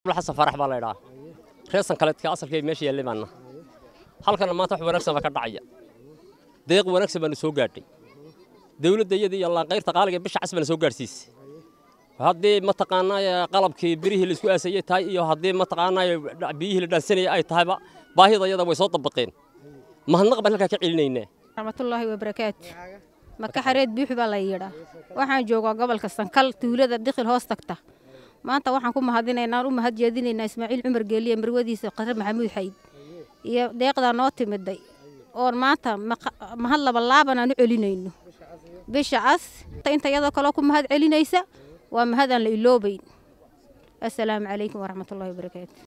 xasan farax baa la idhaa reesan kaleedka asalkay meesha yaallay baana halkana maanta wax wanaagsan baa ka dhacaya deeq wanaagsan baanu soo gaadhay dawladda iyada iyo laanqayrta qaaliga bisha cas baana soo gaadhsiisay haddii mataqaanaa qalabkii birihii la isku aasayey tahay iyo haddii mataqaanaa biyihii la dhaansanayay ay tahayba baahida iyada way soo dabaqeen mahadnaq baan halkaa ka celinaynaa raxmatullaahi wabarakaatu maka xareed buuxi baa la yidhaa waxaan joogaa gobolka sankal tuulada dikhil hoos tagta maanta waxaan ku mahadinaynaa u mahad jeedinaynaa ismaaciil cumar geeliye marwadiisa qare maxamuud xayd iyo deeqdaa noo timiday oon maanta mahad laba laaban aan u celinayno bisha cas inta iyadoo kaloo ku mahad celinaysa waa mahadaan la iloobayn assalaamu calaykum waraxmatullahi wabarakaatu